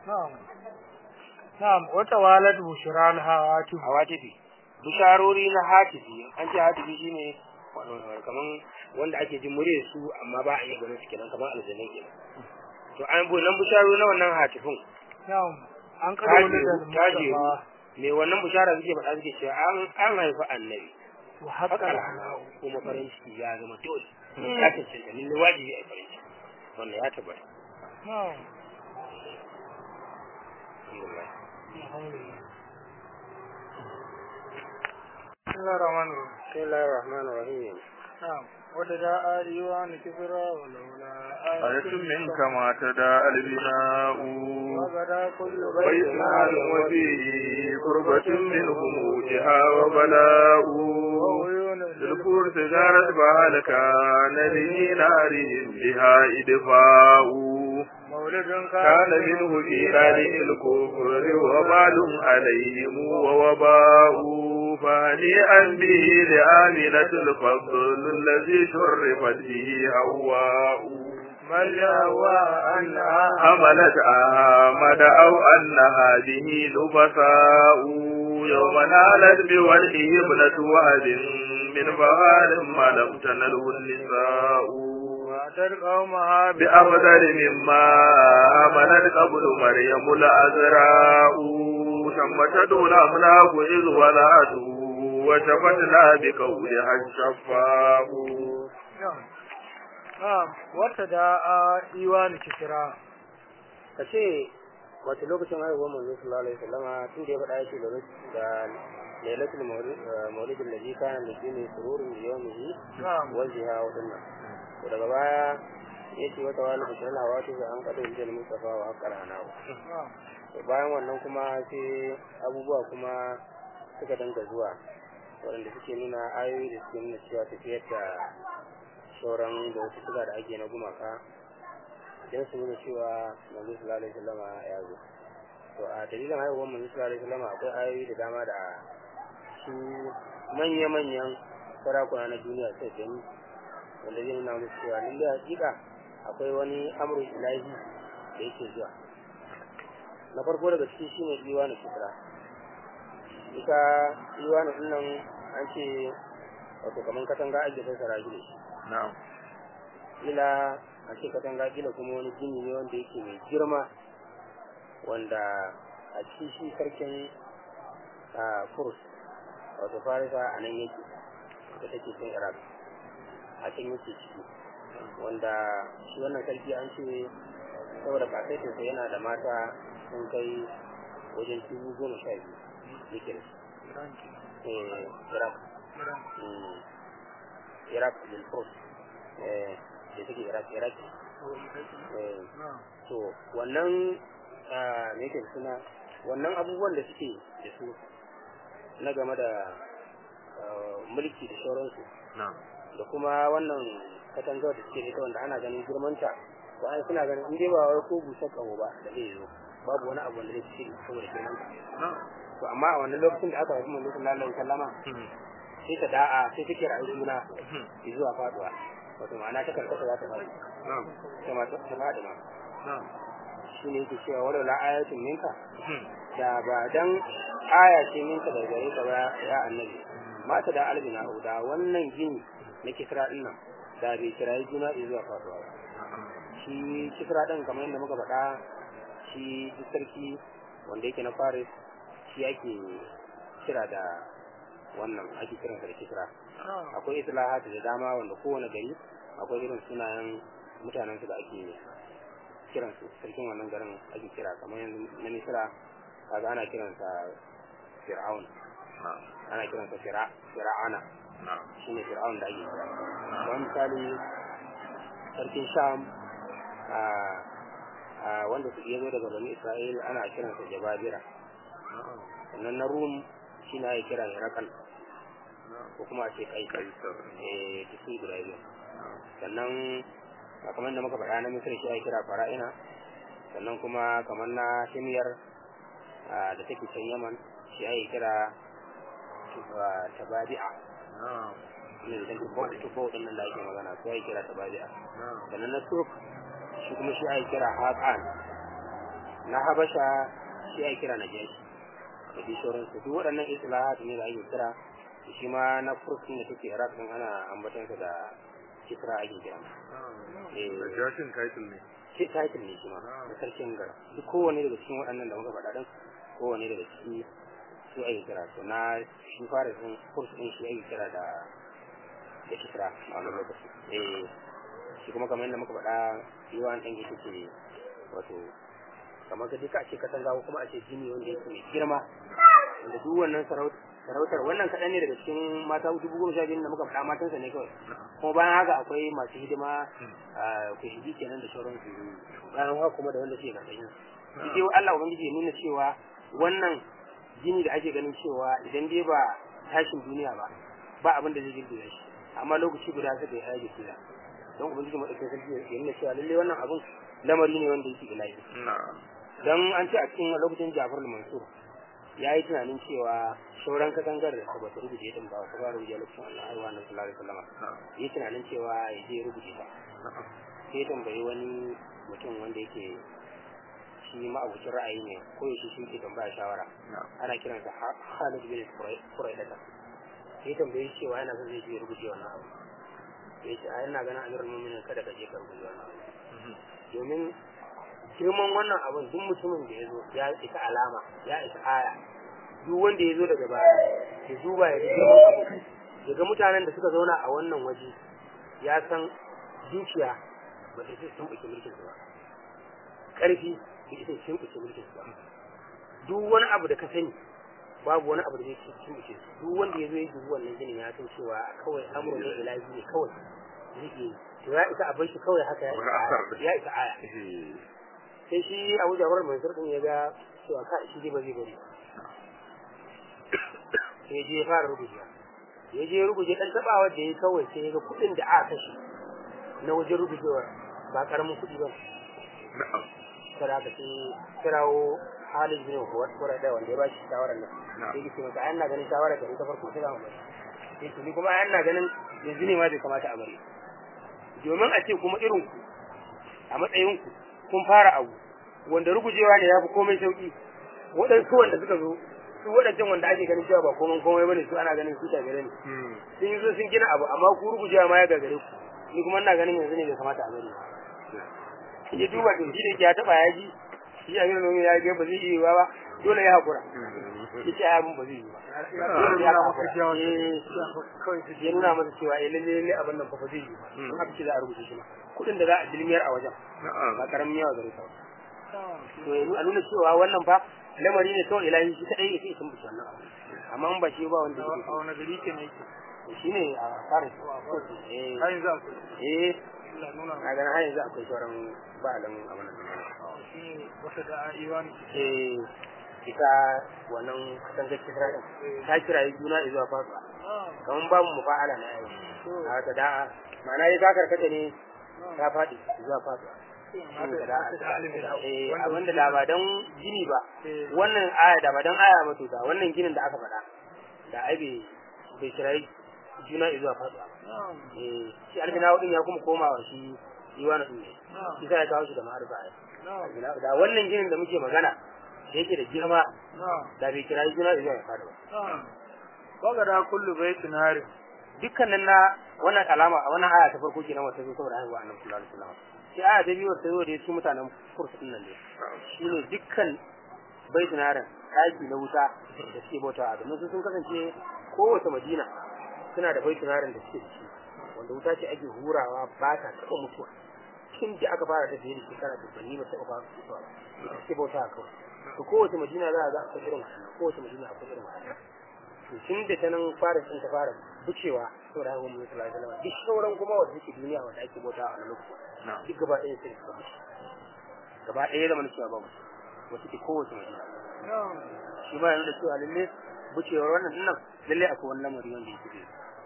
na'am na'am wata walad bushral hawati hawatifi bisharori na hatifi an ce hatifi shine kaman wanda ake jin murya su amma ba a iya ganin su kenan kaman aljanai kenan to an bu nan bisharori na wannan hatifin na'am an kada wani da tajiru mustafa me wannan bishara suke faɗa suke cewa an an haifi annabi wa haka haqqal rana kuma farin ciki ya zama dole ya cancanta lalle wajibi a yi farin ciki wannan ya tabbata na'am alhamdulillah alhamdulillah bismillahir rahmanir rahim bismillahir rahmanir rahim نعم وتداعى ديوان كبرى ولولا آية منك ما تداعى البناء وغدا كل بيت مال وفيه قربة منهم وجها وبلاء وعيون الكور تجارت بها كان به نارهم بها إدفاء مولد كان منه في ذلك الكفر وبال عليهم ووباء فهنيئا به لآمنة الفضل الذي شرفت به هواء من يهوى أنها حملت أحمد أو أنها به نفساء يوم نالت بوجهه ابنة وهب من فغال ما لم تنله النساء وأتت قومها بأفضل مما آمنت قبل مريم الأزراء ثم تدعو الأملاك إذ ولعته وشفتنا بقولها الشفاء نعم نعم وتداعى ديوان كسرى ka ce wace lokacin haihuwar manzo sallallahu alaihi wasallama tun da ya faɗa yake da lailatul maulid allazi kana lidini sururun bi yawmihi نعم wa ziha wa dunna to daga baya yace wata wani bishran hawa ta an kada injil mustafa wa haqqal hanahu نعم to bayan wannan kuma sai abubuwa kuma suka danga zuwa waɗanda suke nuna ayoyi da suke nuna cewa tafiyar da sauran da wasu suka da ake na gumaka don su nuna cewa manzo sallallahu alaihi wasallama ya zo to a dalilin haihuwar manzo sallallahu alaihi wasallama akwai ayoyi da dama da su manya-manyan sarakuna na duniya sai gani wanda zai nuna musu cewa lallai hakika akwai wani amrul ilahi da yake zuwa na farko daga ciki shine iwanu fitra ita iwanu din nan an ce wato kaman katanga ake fassara shi da shi نعم ila a ce katanga gina kuma wani gini ne wanda yake mai girma wanda a cikin shi sarkin a furs wato farisa a nan yake da take cin iraq a can yake ciki wanda shi wannan sarki an ce saboda kasaitinsa yana da mata sun kai wajen dubu goma sha biyu yake da su Eh, iraq Mm. iraq lil furs eh da take iraq iraq eh نعم to wannan ah, me yake da suna wannan abubuwan da suke da su na game da ah, mulki da sauransu نعم da kuma wannan katangar da suke da ita wanda ana ganin girmanta to an suna ganin in dai ba wai ko busar kawo ba da zai zo babu wani abu wanda zai ci saboda girmanta نعم to amma a wannan lokacin da aka haifi manzo sallallahu alaihi wasallama sai ta da'a sai take ra'ayi juna zuwa faduwa wato ma'ana ta karkata za ta faɗi نعم ita ma ta ta faɗi ma نعم shi ne yake cewa wala la ayatin minka da ba dan aya ce minka da gare ka ba ya annabi mata da albina da wannan gini na kisra din nan da bai kirayi juna zuwa faduwa ba shi kisra din kamar yadda muka faɗa shi duk sarki wanda yake na faris shi ake kira da wannan ake kiransa da kisra نعم akwai islahat da dama wanda kowane gari akwai irin sunayen mutanen su da ake kiransu sarkin wannan garin ake kira kamar yanzu na misira kaga ana kiransa fir'aun نعم ana kiransa fira fir'ana نعم shine fir'aun da ake kira kamar misali sarkin sham a a wanda su iya zo daga bani isra'il ana kiransa jababira نعم sannan na rum shine ake kira herakal ko kuma a ce kaisar قيصر eh duk sun guda biyu نعم sannan a kamar da muka faɗa na misir shi ake kira fara'ina sannan kuma kamar na himyar a, da take can yaman shi ake kira ah, tabadi'a نعم ne da take bau tubau din nan da ake magana su ake kira tabadi'a نعم sannan na turk shi kuma shi ake kira haƙan na habasha shi ake kira najashi da bi sauransu duk waɗannan islahat ne da ake kira shi ma na fursun da take iraq din ana ambatansa da kisra ake kira eh Najashin title ne. shi title ne shi ma da sarkin gara duk kowane daga cikin waɗannan da muka faɗa din kowane daga ciki su ake kira to na shi fara sun kurs din shi ake kira da da kisra a wannan lokaci eh shi kuma kamar yadda muka faɗa yawan ɗan ita ce wato kamar ka duka a ce katanga ko kuma a ce jini wanda yake mai girma wanda duk wannan sarau- sarautar wannan kaɗan ne daga cikin mata dubu goma sha biyu da muka faɗa matansa ne kawai kuma bayan haka akwai masu hidima a kushigi kenan da sauransu bayan haka kuma da wanda suke karkashin su shi dai Allah ubangiji ya nuna cewa wannan jini da ake ganin cewa idan dai ba tashin duniya ba ba abin da zai girgiza shi amma lokaci guda suka yi aiki kila don ubangiji madaukakin sarki ya nuna cewa lallai wannan abun lamari ne wanda yake ilahi Na'am. dan an ce a cikin lokacin Jafar al-Mansur ya yi tunanin cewa sauran katangar da ba ta rubuce din ba ta ba rubuce lokacin Allah ai wannan sallallahu alaihi wasallam Na'am. yi tunanin cewa ya je ya rubuce ta Na'am. sai ya tambayi wani mutum wanda yake shi ma'abucin ra'ayi ne ko yaushe shi ke tambaya shawara Na'am. ana kiransa Ha- Khalid bin Quraidata sai ya tambaye shi cewa yana son zai je ya rubuce wannan abu ya ce a yana ganin amirul mu'minin kada ka je ka rubuce wannan abu Mhm. domin girman wannan abin duk mutumin da ya zo ya isa alama ya isa aya duk wanda ya zo daga baya ya duba ya ga girman abu ya ga mutanen da suka zauna a wannan waje ya san dukiya ba ta sun ɓuke mulkin su ba ƙarfi ba ta sun ɓuke mulkin su ba duk wani abu da ka sani babu wani abu da zai sun ɓuke su duk wanda ya zo ya dubi wannan ginin ya san cewa kawai amur ne ilahi ne kawai zai iya yi. to ya isa a bar shi kawai haka ya Wani isa asar aya da- ya isa aya Eh. sai shi abu jafar mansur din ya ga cewa ka shi dai ba zai bari sai ya je ya fara rubuce ya je ya rubuce dan tabawa da ya kawai sai ya ga kuɗin da aka kashe na wajen rubutewar ba karamin kuɗi ba Na'am. kada ka sai kirawo Halid bin Huwar da wanda ya ba shi shawarar nan Na'am. sai ya ce masa ai ina ganin shawarar da ta farko sai za mu bari sai to ni kuma ai ina ganin yanzu ne ma bai kamata a bari domin a ce kuma irin ku a matsayin ku kun fara abu wanda rugujewa ne ya fi komai sauki waɗansu wanda suka zo su waɗancan wanda ake ganin cewa ba komai komai bane su ana ganin su tagare ne Hmm. sun yi zo sun gina abu amma ku rugujewa ma ya gagare ku ni kuma ina ganin yanzu ne bai kamata a bari ba ya duba to shi da yake ya taba ya ji shi a gidan ya ga ba zai yi ba dole ya hakura ya ce abin ba zai yi ba dole ya hakura Eh, ya nuna masa cewa eh lalle lalle abin nan fa ba zai yi ba in aka ce za a rubuta shi ma kuɗin da za a dilmiyar a wajen ba Na'am. karamin yawa gare ta ba to ya a nuna cewa wannan fa lamari ne kawai ilahi shi kadai yake sun bishi wannan abu amma in ba shi ba wanda a yake wani gari ke ne yake shi ne a fara eh har yanzu akwai eh Allah nuna na ganin har yanzu akwai sauran ba'alan abin nan shi ne wata da iwan eh ita wannan katangar kisra din ta kirayi juna zuwa fasuwa kamar babu mufa'ala na yau a ta da'a ma'ana ya ta karkata ne ta faɗi zuwa fasuwa eh abinda da ba dan gini ba wannan aya da ba dan aya ba to da wannan ginin da aka faɗa da ai bai bai kirayi juna zuwa fasuwa ba eh shi albina din ya kuma komawa shi iwana din ne shi sai ya kawo shi da ma'arifa ai da wannan ginin da muke magana da yake da girma da bai kirayi juna zuwa ya fada ba Waga da kullu baitin harin dukkanin na wannan alama a wannan aya ta farko kenan wata zo saboda haihuwa annabi sallallahu alaihi wasallam sai aya ta biyu wata zo da su mutanen kursu din nan ne shine dukkan baitin harin daki na wuta da suke bauta a domin su sun kasance kowace madina suna da baitin harin da suke da shi wanda wuta ce ake hurawa ba ta taɓa mutuwa tun da aka fara tafiye da shekara dubbanni ba taɓa fara mutuwa ba suke bauta a kawai to kowace madina za a ga akwai irin wannan kowace madina akwai irin wannan to tun da ta nan fara sun ta fara bucewa saboda haka mun sallallahu alaihi wasallam duk sauran kuma wanda suke duniya wanda ake bauta a wannan lokacin duk gaba ɗaya sai suka bushe gaba ɗaya da cewa babu wata ke kowace madina shi ba yana da cewa lalle bucewar wannan dinnan lalle akwai wani lamari wanda yake da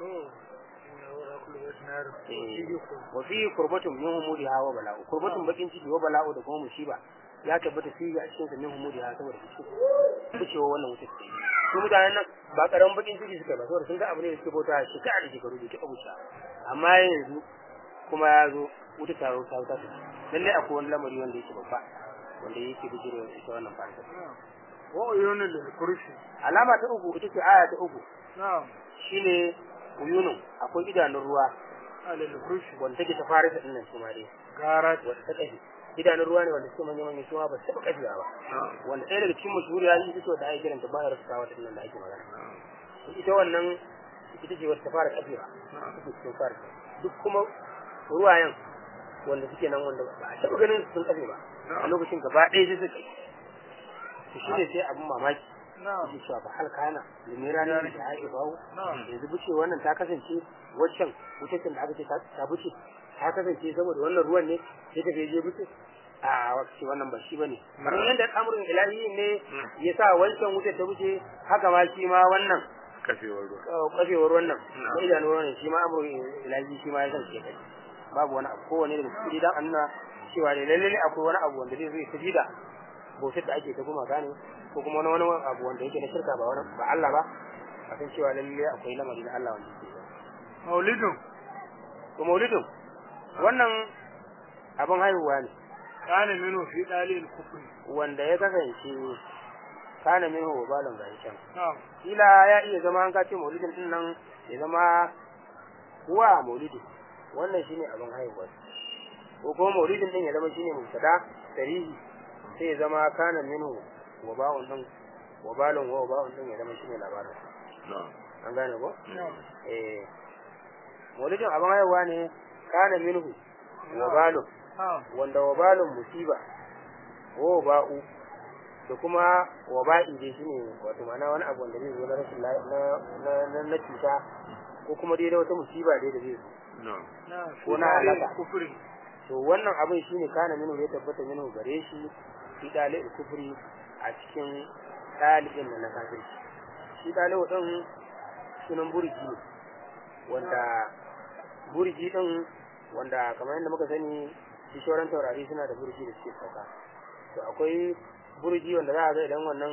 wa fi kurbatun min humudiha wa bala'u kurbatun bakin ciki wa bala'u da kuma musiba ya tabbata fi a cikin sa min humudiha saboda bucewa wannan wutar ta su mutanen nan ba karamin bakin ciki suka ba saboda sun ga abu ne da suke bauta shekara da shekaru da taɓa wuce amma yanzu kuma ya zo wuta taro ta wuta ta lalle akwai wani lamari wanda yake babba wanda yake bijire ita wannan fata wa uyunul kurshi alama ta uku ita ce aya ta uku na'am shine uyunun akwai idanun ruwa alal kurshi wanda take ta fara da dinnan su ma dai garat wanda ta kafi idanun ruwa ne wanda suke manya manya su ma ba su taɓa kafewa ba wanda ɗaya daga cikin mashhuri ya yi fito da ake kiranta ba rasu kawo dinnan da ake magana ita wannan ita ce wata ta fara kafewa take cikin fara duk kuma ruwayen wanda suke nan wanda ba a taɓa ganin sun kafe ba a lokacin gaba ɗaya sai suka yi to shi ne sai abin mamaki na'am ake cewa ba hal kana limira ne da ake bawo na'am yanzu buce wannan ta kasance waccan wucin da aka ce ta ta buce ta kasance saboda wannan ruwan ne sai ta je buce a wace wannan ba shi bane kamar yadda al'amurin ilahi ne ya sa wancan wutar ta buce haka ma shi ma wannan kafewar ruwa uh, kafewar wannan da idanun ruwan shi ma amurin ilahi shi ma ya san ke kai babu wani abu kowane da cikin dan annuna cewa ne lalle ne akwai wani abu wanda zai zo ya tafi da bautar da ake ta kuma gane ko kuma wani wani abu wanda yake na shirka ba wani ba Allah ba a san cewa lalle akwai lamari na Allah wanda yake maulidun to maulidin wannan abin haihuwa ne kana minu fi dalil kufri wanda ya kasance kana min wa balon gari can na'am kila ya iya zama an kace maulidin din nan ya zama huwa maulidi wannan shine abin haihuwa ko kuma maulidin din ya zama shine mubtada tarihi sai ya zama kana minhu wa ba'un din wa balon wa ba'un din ya zama shine labarin na'am an gane ko na'am eh maulidin abin haihuwa ne kana minhu wa balon na'am wanda wabalin musiba wa ba'u da kuma waba'i dai shine wato ma'ana wani abu wanda zai zo na rashin la- na na na, na cuta ko kuma dai da wata musiba dai da zai zo na'am na'am Ko na dalil halaka. kufri to wannan abin shine kana minu ya tabbata minu gare shi fi dalil kufri a cikin dalilin nan na kafirci shi dalil din sunan burji ne wanda burji din wanda kamar yadda muka sani shi shoran taurari suna da burji da suke sauka to akwai burji wanda za a ga idan wannan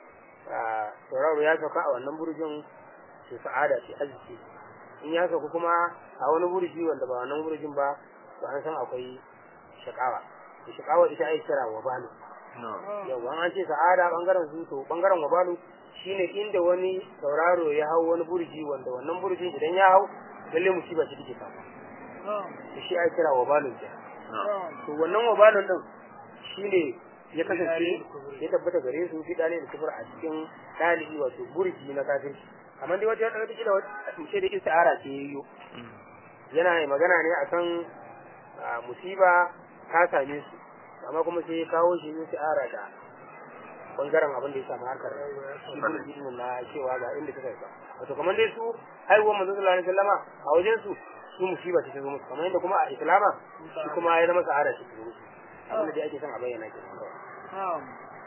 ah, tauraro ya sauka a wannan burjin to sa'ada ce arziki in ya sauka kuma a wani burji wanda ba wannan burjin ba to an san akwai shakawa to shakawa ita ai kira wabalu na'am yau an ce sa'ada bangaren su to bangaren wabalu shine inda wani tauraro ya hau wani burji wanda wannan burjin idan ya hau lalle musiba ce take samu na'am to shi ai kira wabalun kenan na'am to wannan wabalun din shine ya kasance ya tabbata gare su fi dalilin kufur a cikin dalibi wato burji na kafirci amma dai wata wata kila wata ce da istihara ce yayyo yana magana ne akan ah, musiba ta same su amma kuma sai ya kawo shi ne istihara da bangaren abin da ya samu harkar shi burji din na cewa ga inda ta kai wato kamar dai su haihuwar manzo sallallahu alaihi wasallama a wajen su su musiba ce ta zo musu kamar yadda kuma a islama shi kuma ya zama sa'ada ce ta zo musu abin da dai ake son a bayyana ke na'am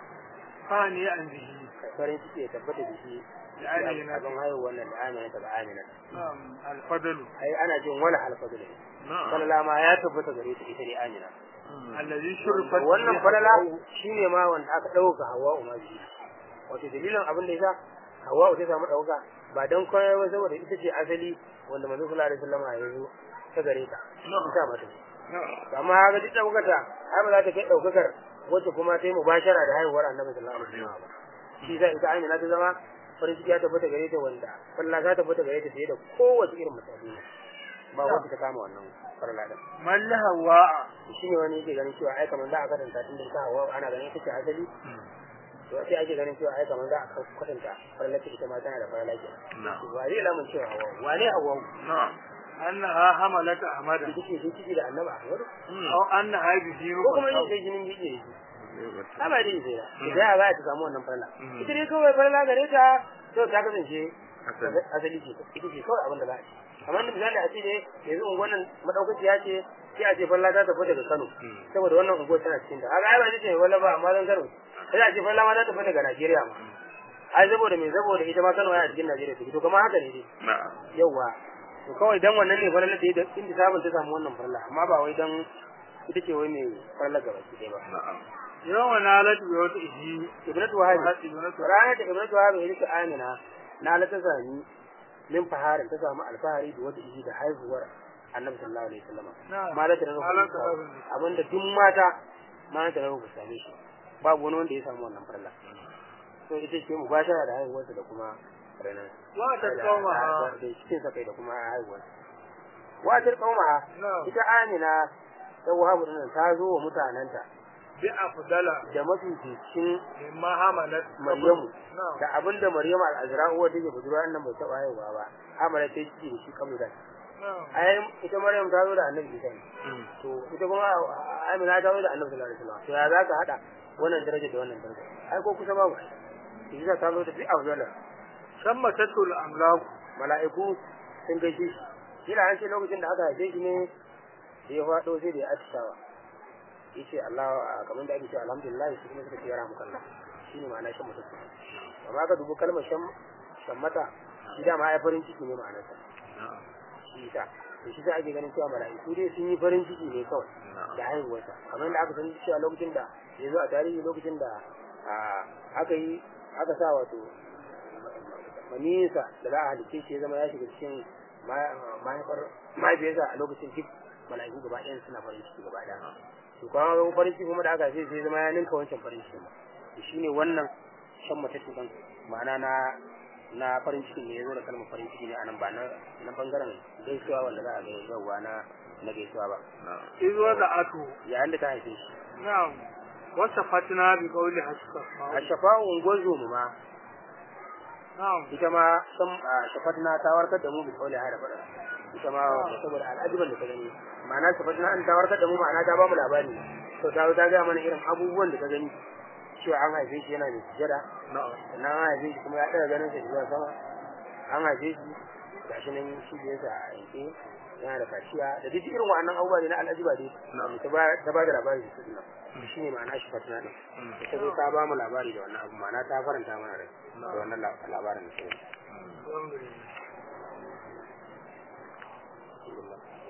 fani an bihi farin ciki ya tabbata da shi Da Amina. abin haihuwar nan da amina ta da amina na'am alfadalu ai ana jin wala alfadu da na'am falala ma ya tabbata gare ta ita ne amina allazi shurfat wannan bihi falala Hawwa'u. shine ma wanda aka dauka hawa umma bihi wato dalilin abin da yasa hawa ta samu dauka ba dan koyar ba saboda ita ce asali wanda manzo sallallahu alaihi wasallam ya zo ta gare ta ita mata na'am amma ga duk daukata ai ba za ta kai daukakar wacce kuma ta yi mubashara da haihuwar annabi sallallahu alaihi wasallam ba shi sai ita amina ta zama farin ciki ya tabbata gare ta wanda falla ta tabbata gare ta fiye da kowace irin mutane ba wacce ta kama wannan farla din man la hawa'a shi ne wani yake ganin cewa ai kamar za a kwatanta tun da ta hawa ana ganin ita ce asali to sai ake ganin cewa ai kamar za a kwatanta farla ta ita ma tana da farla ke na'am wa zai lamun cewa hawa wane hawa na'am annaha hamalat ahmada ita ce sun ciki da annabi ahmad aw annaha bihi ko kuma yin rufa sai jinin biki da shi Zai ba dai sai da idan za ta samu wannan farla Mm. ita dai kawai farla gare ta to ta kasance Asali. asali ce ita ce kawai abin da za a ci amma da misali a ce ne yanzu unguwan nan madaukakiya ce sai a ce farla ta tafi daga Kano Mm. saboda wannan unguwar tana cikin ta haka ai ba ce wala ba amma zan Kano sai a ce farla ma ta tafi daga Najeriya ma ai saboda me saboda ita ma Kano yana cikin Najeriya take to kamar haka ne dai na'am yauwa to kawai dan wannan ne farla ta yi da inda sabon ta samu wannan farla amma ba wai dan ita ce wai mai farla gaba ki ba na'am yawa nalat bi wata ihi ibnatu wahabi Wahabi, ibnatu ranar da ibnatu wahabi ya rike amina na la ta sami min faharin ta samu alfahari da wata iji da haihuwar annabi sallallahu alaihi wasallam Na'am. ma da ta Malam rubuta Karabi. abinda duk mata ma ta rubuta same shi babu wani wanda ya samu wannan farla so ita ce mu bashara da haihuwarsa da kuma ranar wa ta kauma da cikin sa kai da kuma haihuwarsa watar kauma na'am ita amina ta wahabu din ta zo wa mutananta bi afdala da mafificin mimma hamalat maryamu na'am da abinda maryamu al-azra uwa take budurwa nan bai taba haihuwa ba amara ta ciki da shi kamar da na'am ai ita maryam ta zo da annabi isa ne to ita kuma amina ta zo da annabi sallallahu alaihi wasallam to ya zaka hada wannan daraja da wannan daraja ai ko kusa babu isa ta zo da bi afdala shamma tatul amlaku mala'iku sun gaishe shi kila an ce lokacin da aka haife shi ne da ya faɗo sai da ya atishawa yace Allah kamar da ake cewa alhamdulillah shi kuma suka ce ya ramu kallah shine ma'ana shan mutum amma ka dubu kalmar shan shammata shi da ma ai farin ciki ne ma'anarsa shi sa to shi sa ake ganin cewa mala'iku dai sun yi farin ciki ne kawai da haihuwarsa kamar da aka san cewa lokacin da ya zo a tarihi lokacin da a, aka yi aka sa wato manisa da za a halice shi ya zama ya shiga cikin ma- mahaifar mahaifiyarsa a lokacin duk mala'iku gaba ɗayan suna farin ciki gaba ɗaya to kuma ga farin ciki kuma da aka haife sai ya zama ya ninka wancan farin ciki ma to shine wannan shan matattu kan ma'ana na na farin ciki ne ya zo da kalmar farin ciki ne a nan ba na na bangaren gaisuwa wanda za a ga yauwa na na gaisuwa ba izwa da atu yayin da ta haife shi na'am wasa fatina bi qawli haska a shafa'u ungozo mu ma na'am ita ma san a shafatna ta warkar da mu bi kauli hada fada ita ma saboda al'ajiban da ta gani ma'ana shafatna an ta warkar da mu ma'ana ta ba mu labari to ta zo ta ga mana irin abubuwan da ta gani cewa an haife shi yana da sujada na'am sannan an haife shi kuma ya ɗaga ganin sa zuwa sama an haife shi gashi nan shi da yasa a yanke yana da kaciya da duk irin wa'annan abubuwa ne na al'ajiba dai ta ba ta ba da labari da su nan shi ne ma'ana shafatna din ita zo ta ba mu labari da wannan abu ma'ana ta faranta mana rai da wannan la- labarin da ta yi alhamdulillah Alhamdulillah.